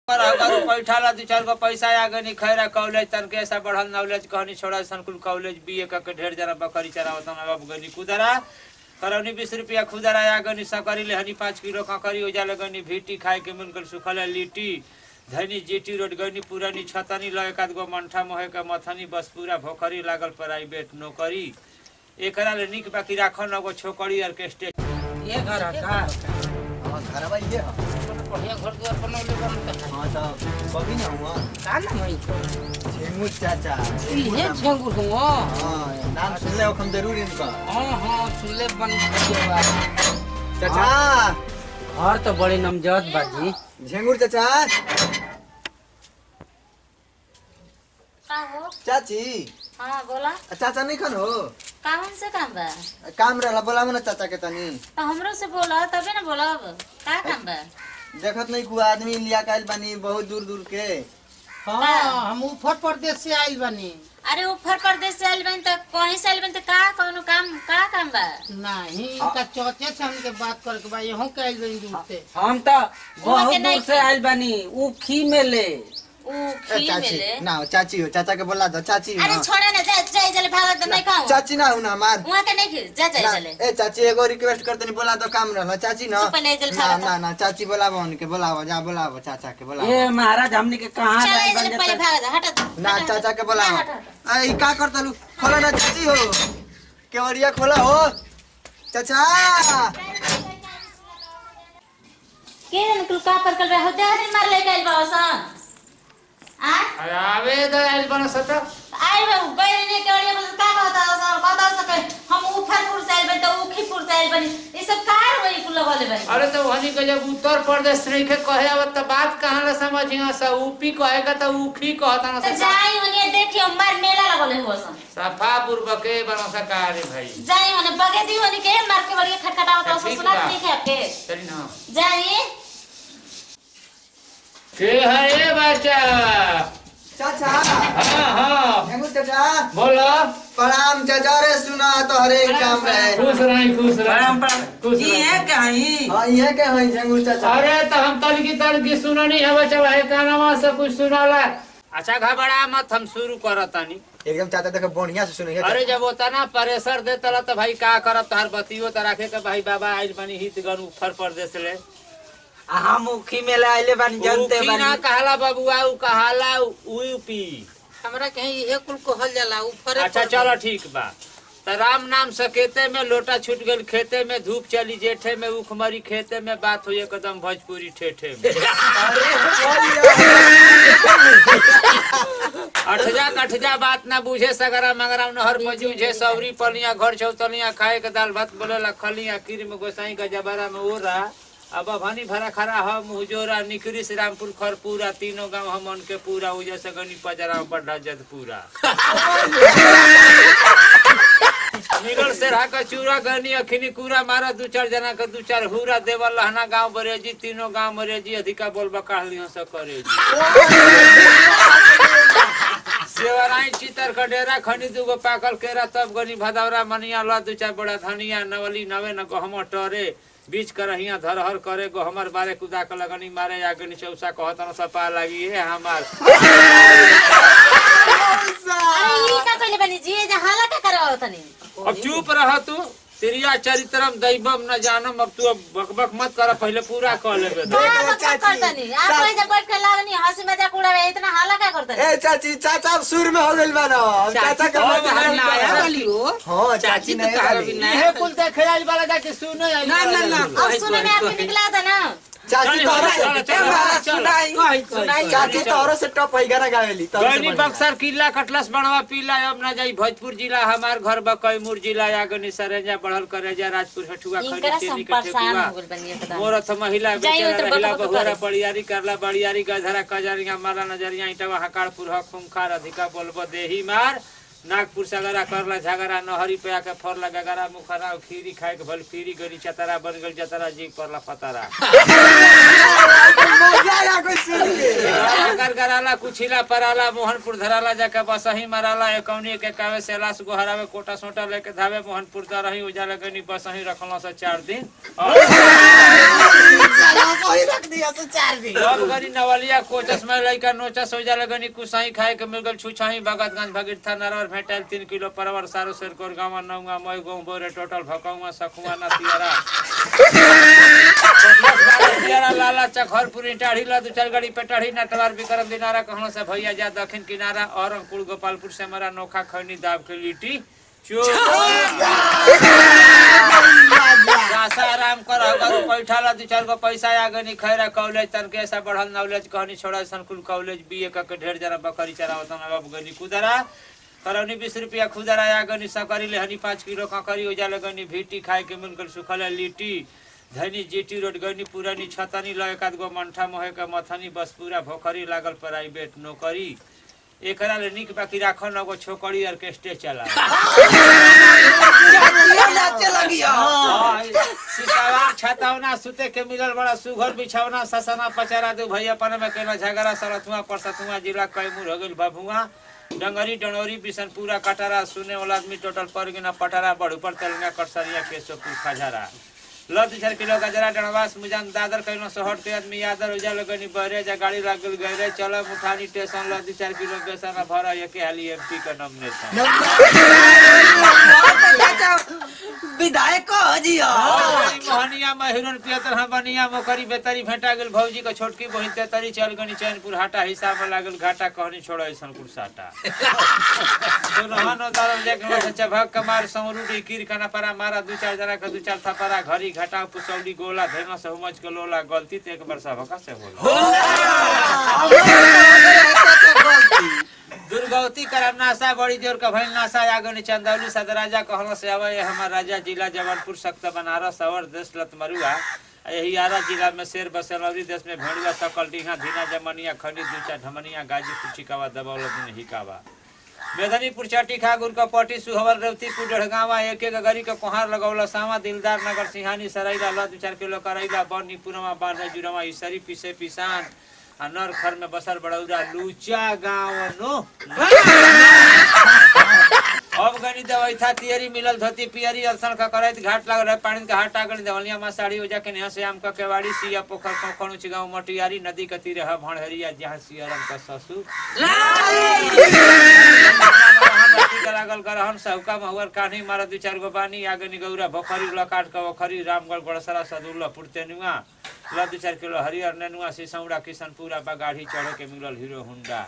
पर अगर पैठाला दू चार गो पैसा आ गनी खैरा कॉलेज तन के ऐसा बढ़ल नॉलेज कहनी छोड़ा संकुल कॉलेज बीए क के ढेर जना बकरी चरावत अब गनी कुदरा करौनी बीस रुपया खुदरा आ गनी सकरी लेहनी पाँच किलो ककरी उजा लगनी भीटी खाए के मिलकर सुखल लिट्टी धनी जीटी रोड गनी पुरानी छतनी ल एक आध गो मंठा मोहे के मथनी बस पूरा भोखरी लागल प्राइवेट नौकरी एकरा ले निक बाकी राखन एगो छोकरी ऑर्केस्ट्रा ये घर है का हाँ घरवा ये है बढ़िया घर द्वार बनौले बनत है हाँ तो कभी ना हुआ का नाम है इको झेंगू चाचा ये झंगुर हुआ हाँ नाम सुन ले हम जरूर इनका हाँ हाँ सुनले बन गया चाचा घर तो बड़ी नमजद बाजी झेंगूर चाचा का हो चाची हाँ बोला चाचा नहीं खन हो कामन से काम बा काम रहला बोलाम ना चाचा के तनी तो हमरो से बोला तबे ना बोलब का काम बा देखत नहीं कोई आदमी लिया काइल बानी बहुत दूर दूर के हाँ हम ऊपर प्रदेश से आइल बनी अरे ऊपर प्रदेश से आइल बन त कहीं से आइल बन त का कौनो काम का काम बा नहीं इनका चौथे से हमके बात करके बा यहाँ के आइल बनी दूर से हम तो हुआ बहुत के नहीं दूर से आइल बानी ऊ खी में ले ऊ ए, खी चाची मिले ना चाची हो चाचा के बोला दो चाची हो अरे ना। छोड़ा ना जा जाए जले भागत नहीं कहूं चाची ना हो ना हमार वहां के नहीं खी जा जाए ना, जले ए चाची एगो रिक्वेस्ट करते नहीं बोला तो काम रहला चाची ना चुप ले जल ना खा ना ना चाची बोलावो उनके बोलावो जा बोलावो चाचा के बोलावो ये महाराज हमने के कहाँ चल लाइल जले बन पहले जाता? भाग जा हट ना हट, चाचा के हट, बोलावो हट, हट, हट। ए का करता लू खोला ना चाची हो केवड़िया खोला हो चाचा के जन कुल का पर कल हो दे मार ले गइल बा सन आ आवे तो आइल बन सता आई बा गइल ने के ओड़िया बोल का कहता सन कहता सके हम ऊपरपुर से आइल बन त उखीपुर से आइल बन ई सब कार होई कुल लगले बन अरे तो वही के जब उत्तर प्रदेश नहीं के कहे अब तो बात कहाँ ला समझिया सा ऊपी कहेगा तो ऊखी कहता ना त सा जाई ओने देखियो मार मेला लगले हो सन सफा बुर्बके बनो सकारे भाई जाई ओने बगे दी ओने के मार के बड़िया खटखटाओ तो ठीक सुना बा। नहीं है आपके चली ना जाई के है ये बच्चा चाचा हाँ हाँ हेमू चाचा बोलो प्रणाम चाचा रे सुना तो हरे काम रहे खुश रही खुश रही परंपरा खुश ये रही है कहीं हाँ ये के हैं झेंगू चाचा अरे तो हम तलकी तलकी सुनो नहीं है बच्चा भाई का नाम से कुछ सुनाला अच्छा घबरा मत हम शुरू करतानी एकदम चाचा देखो बढ़िया से सुनिए अरे जब होता ना प्रेशर देता तो भाई का करब तोहर बतियो तो रखे के भाई बाबा आइल बनी हित गन उत्तर प्रदेश ले आ हम ऊ खी में ले आइले बानी जानते उखी ना बानी कहला बबुआ उ कहला यूपी हमरा कहीं ये कुल कहल जाला ऊपर अच्छा चलो ठीक बा त राम नाम सकेते में लोटा छूट गल खेते में धूप चली जेठे में उखमरी खेते में बात हुई एकदम भोजपुरी ठेठे में अठजा कठजा बात ना बुझे सगरा मगरा नहर बजूझे सौरी पलिया घर चौतलिया खाए के दाल भात बोले खलिया कीर में गोसाई का जबारा में ओरा अब भनी भरा खरा हम मुजोरा निकरी से रामपुर खरपूरा तीनों गांव हमन के पूरा उजे से गनी पजरा बढ़ा जद पूरा निगल से रहा का चूरा गनी अखिनी कूरा मारा दू चार जना का दू चार हुरा देवल लहना गांव बरेजी तीनों गांव मरेजी अधिका बोलबा काढ़लियों से करेजी सेवराई चितर का डेरा खनी दूगो पाकल केरा तब गनी भदौरा मनिया ला दू चार बड़ा धनिया नवली नवे न गहम टरे बीच करहिया धरहर करे गो हमर बारे कुदा के लगनी मारे आगनी चौसा कहतन सपा लगी है हमार अरे ई का कइले बनी जी जे हाला का करवा तनी अब चुप रह तू तिरिया चरित्रम दैवम न जानम अब तू अब बकबक मत कर पहले पूरा कह लेबे तो। का बच्चा करतनी आप कोई जब बैठ के लागनी हंसी मजाक उड़ावे इतना हाला का करतनी ए चाची चाचा अब सुर में हो गइल बा ना अब चाचा के अब मत हाल नया करो। वाली हो हाँ चाची चाची तो नहीं कहा वाली। भी नहीं। इहे कुल देखे आइल वाला जाके सुने आइल ना, वाला ना, ना। जाके। अब सुने में आपके निकला था ना चाची चल, तोहरो चल, से चल, ए, महाराज, चल। सुनाई सुनाई चाची तोहरो से टॉप है गाना गावेली तोहरो से गनी बढ़िया। बक्सर किला कटलस बनवा पीला अब ना जाई भोजपुर जिला हमार घर बा कैमूर जिला या गनी सरेजा बढ़ल करेजा राजपुर हठुआ इनकरा खरी से हम चेनी के परेशान ठेकुआ हो गइल बनी एकदम मोरथ महिला जाई बेचारा उतर रहिला बक बक बहुरा करे। बड़ियारी करला बड़ियारी गधरा कजरिया मारा नजरिया इटवा हकारपुर हक खुंखार अधिका बोलबो देही मार नागपुर सगरा करला झगड़ा नहरी पे आके फरला गगरा मुखरा खीरी खाए के भल पीरी गरी चतरा बन गल जतरा जी परला फतरा मजा आया कुछ सुन के का बाजार गराला कुछिला पराला मोहनपुर धराला जाके बसही मराला एकौनी के कावे सेलास गोहरावे कोटा सोटा लेके धावे मोहनपुर दा रही उजाला गनी बसही रखला से चार दिन वही रख दिया तो चार दिन अब गनी नवलिया कोचस में लइका नोचस उजाला गनी कुसाई खाए के मिल गल छुछाही भगतगंज भगिर था नरवर भेटल तीन किलो परवर सारो सेर कोर गावा नौगा मई गौ बोरे टोटल भकौवा सखुआ ना तियारा तियारा लाला चखरपुरी टाढ़ी ला दू चार गाड़ी पे टाढ़ी नटवार विक्रम दिनारा कहनो से भैया जा दक्षिण किनारा औरंगपुर गोपालपुर से हमारा नोखा खैनी दाब के लिट्टी आशा आराम कर अगर पैठा ला दू चार गो पैसा आ गनी खैरा कॉलेज तन के ऐसा बढ़ल नॉलेज कहनी छोड़ा संकुल कॉलेज बीए का के ढेर जरा बकरी चरावत अब गनी कुदरा करौनी बीस रुपया खुदरा आ गनी सकरी लेहनी पाँच किलो ककरी हो जाले गनी भीटी खाए के मिल गल सुखल लिट्टी धनी जीटी रोड गनी पुरानी छतनी ल एक आध गो मंठा मोहे के मथनी बस पूरा भोखरी लागल प्राइवेट नौकरी एकरा ले निक बाकी राखो न गो छोकरी ऑर्केस्ट्रे चला नाचे लगी सितावा छतौना सुते के मिलल बड़ा सुघर बिछौना ससना पचारा दू भैया अपन में केना झगड़ा सरथुआ परसथुआ जिला कैमूर हो गेल बभुआ डंगरी डनौरी बिशनपुरा कटारा सुने वाला आदमी टोटल पर गिना पटारा बढ़ ऊपर तेलंगा कटसरिया केशवपुर खजरा लद छर किलो गजरा डणवास मुजान दादर कैनो सहट के आदमी यादर उजा लगनी बहरे जा गाड़ी लागल गए चलो मुठानी स्टेशन लद चार किलो बेसन भरा ये के हाली एमपी का नॉमिनेशन विधायक कह जिया मोहनिया में हिरन पियतर हम बनिया मोकरी बेतरी भेंटा गेल भौजी के छोटकी बहिन तेतरी चल गनी चैनपुर हाटा हिसाब में लागल घाटा कहनी छोड़ो ऐसन कुरसाटा सुनहन उतारल देख में से चभक कमार सौरुडी कीर कना परा मारा दू चार जना के दू चार थपरा घरी घाटा पुसौडी गोला धैना से हुमच के लोला गलती ते एक वर्षा भका से होला दुर्गौती करम नासा बड़ी जोर का भइल नासा आगनी चंदौली सदराजा कहलो से आवे हमार राजा जिला जबलपुर सख्त बनारस अवर देश लतमरुआ यही आरा जिला में शेर बसेलौरी देश में भेड़ुआ सकल डीहा धीना जमनिया खंडी दूचा ढमनिया गाजीपुर चिकावा दबौलत में हिकावा मेदनीपुर चटी खागुर का पटी सुहवर रेवतीपुर डढ़गावा एक एक गरी के कोहार लगौला सावा दिलदार नगर सिंहानी सरैला ल दू चार किलो करैला बरनी पुरमा बारह जुरमा इसरी पिसे पिसान आ नर खर में बसर बड़ौरा लूचा गाँव नो अब गनी दवाई था तियरी मिलल धोती पियरी अलसन का करैत घाट लागल है पानी के घाट आगल दवलिया में साड़ी हो जाके नेहा से आम का केवाड़ी सिया पोखर कोखण उच गाँव मटियारी नदी के तीरे है भणहरिया जहाँ सियरन का ससुर लागल गरहन सहुका महुअर कान्ही मारा दू चार गो बानी आगनी गौरा भोखरी लकाट का वखरी रामगढ़ बड़सरा सदुल्ला पुरतेनुआ ल दू चार किलो हरियर नेनुआ सिसौड़ा किशनपुरा बगाढ़ी चढ़े के मिलल हीरो हुंडा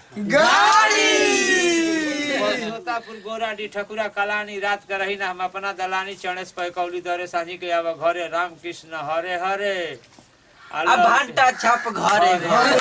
सोतापुर गोराडी ठकुरा कलानी रात के रही ना हम अपना दलानी चणेश पैकौली दरे साझी के आवा घरे राम कृष्ण हरे हरे अब भांटा छप घरे घरे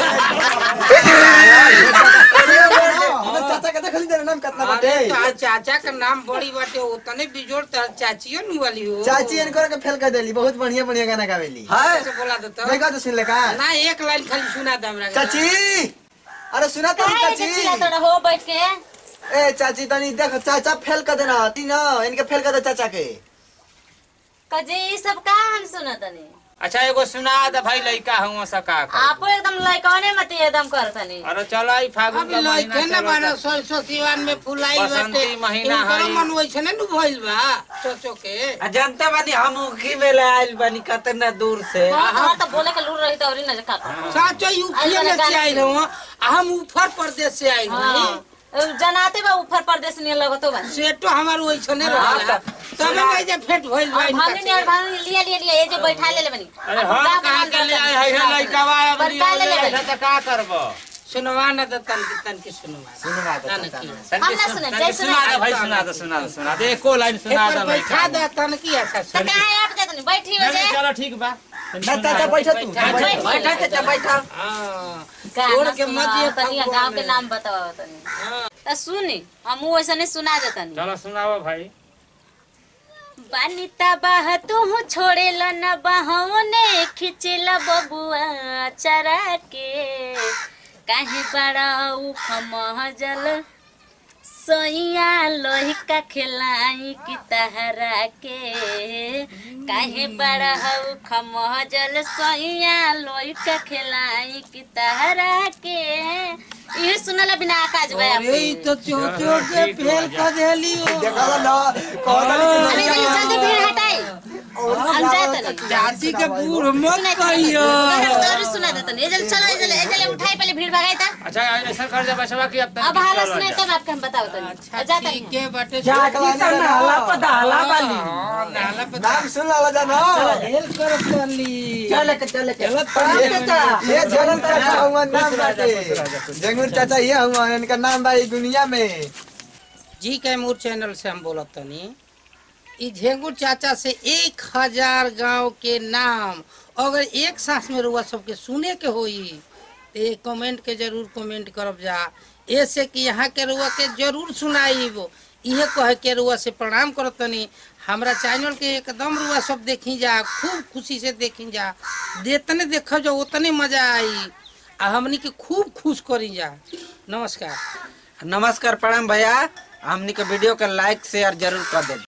हमें चाचा के देखली तेरा नाम कितना बाटे अरे तोहार चाचा का नाम बड़ी बाटे उतने बिजोड़ तोहार चाचियो नु वाली हो चाची इनको के फेल कर देली बहुत बढ़िया बढ़िया गाना गावेली है ऐसे बोला देता देखा तो सुन ले का ना एक लाइन खाली सुना दे हमरा के। चाची अरे सुना तो काहे चाची के चिल्लाता हो बैठ के ए चाची तनी देख चाचा फेल कर देना ती ना इनके फेल कर दे चाचा के कजे ई सब का हम सुनतनी अच्छा एगो सुना दे भाई लइका हुआ सका आपो एकदम लइकने मत एकदम करतनी अरे चलो आई फागुन अभी का लइके महीना न बाना चलो सरसों सिवान में फुलाई बसंती बाटे महीना इनकरो हई। मन वैसने नु भइल बा सोचो के आ जनता बानी हम उखी में ले आइल बानी कतना दूर से हां तो बोले के लूर रही तो औरी न का साचो यूपी में से आइल हूं हम ऊपर प्रदेश से आइल हूं हां जनाते बा ऊपर प्रदेश ने लगतो बा सेटो हमार वैसने हाँ, रहला तो- तबे नहीं जे फेट भइल बा इनका भागने और भागने लिया लिया लिया ये जो बैठा ले ले बनी अरे हम कहाँ के ले आए है लइका बा अब पर का ले ले लिया तो का करबो सुनवा न त तन की तन की सुनवा सुनवा दे तन चाचा की ना। हम ना सुने, जय सुना दे भाई सुना दे सुना दे सुना दे एको लाइन सुना एक दे बार बैठा लइका दे तन की अच्छा तो सुन कहां आप जातनी बैठी हो जे चलो ठीक बा ना चाचा बैठा तू बैठा, बैठा। बैठा चाचा बैठा हां गाना छोड़ के मत सुनाओ ये तनी फगुआ गांव के में। नाम बताओ तनी त सुनी हम वैसे नहीं सुना देतनी चलो सुनाओ भाई बानिता बाह तू छोड़े ल न बहने खिचला बबुआ चरा के काहे बड़ा उख महजल सैया लोहिका खेलाई की तहरा के काहे बड़ा उख महजल सैया लोहिका खेलाई की तहरा के ढेर सुनला बिना आकाश भाई अरे ई तो चोचो के फेल कर देली हो देखा ना कौन अरे जल्दी जल्दी भीड़ हटाई हम जात नहीं जाति के बूढ़ मत कहियो और सुना देता नहीं जल्दी चलो जल्दी जल्दी उठाई पहले भीड़ भगाई था अच्छा ऐसा कर दे बसवा की अब अब हाल सुनाई तब आपके हम बताओ तो अच्छा जाता ठीक है बटे जाती त नाला पदाला बाली हाँ, नाला पे नाम सुन ला जाना हेल कर चली चले के चले के चलत ये पड़ी चाचा ये जंगल चाचा हुआ नाम बाटे जंगल चाचा ये हुआ इनका नाम बा ई दुनिया में जी कैमूर चैनल से हम बोलत तनी ई झेंगुर चाचा से एक हजार गांव के नाम अगर एक सांस में रुआ सबके सुने के होई तो ये कमेंट के जरूर कमेंट करब जा ऐसे कि यहाँ के रुआ के जरूर सुनाई इहे कहे के रुआ से प्रणाम करत तनी हमरा चैनल के एकदम रुआ सब देखी जा खूब खुशी से देखी जा जितने देख जो उतने मजा आई आ हमनी के खूब खुश करी जा नमस्कार नमस्कार प्रणाम भैया हमनी के वीडियो के लाइक शेयर जरूर कर दे